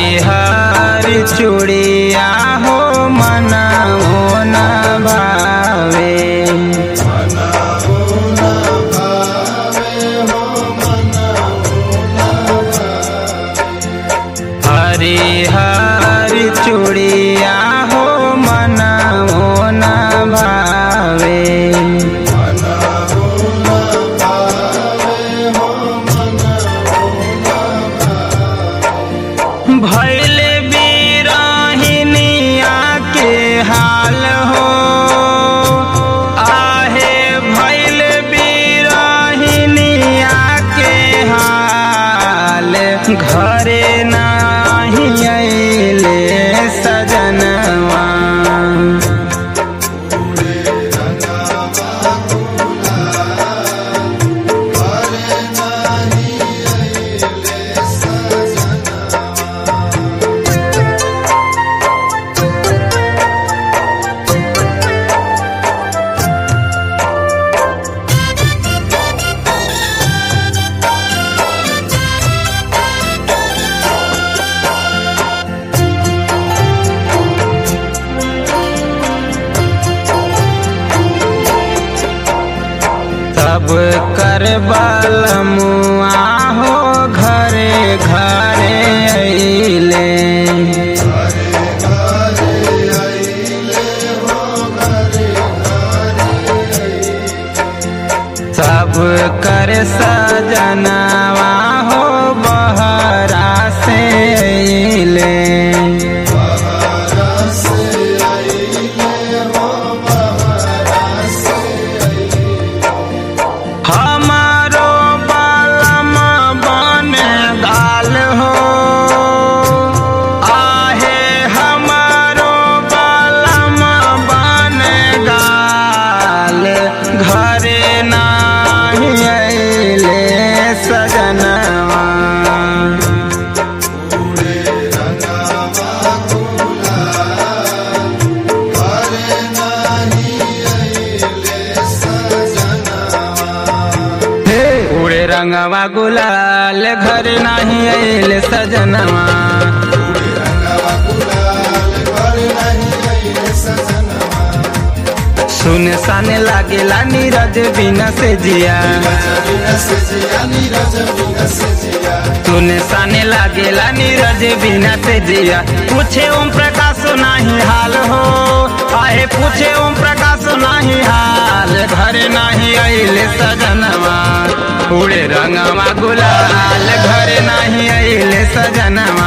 हरिहर चूड़िया हो मना न भावे हरिहर चूड़िया हो मना न भावे भैले बीराहिनिया के हाल हो आहे भैले बीराहिनिया के हाल घरे नाही अइले सजनवा तब कर मुआ हो घरे घरे अइले सब कर सजनवा हो बहरा से अइले हमारो बालम बन गाल हो आहे हमारो बालम बन गाल घरे नाही अइले सजनवा उड़े रंगवा गुलाल घर नाही अइले सजनवा सुन साने लागेला नीरज बिना से जिया सुन साने लागेला नीरज बिना से जिया पूछे ओम प्रकाश नाही हाल हो आहे पूछे ओम प्रकाश नाही हाल घर नाही अइले सजनवा उड़े रंगवा गुलाल घर नाही अइले सजनवा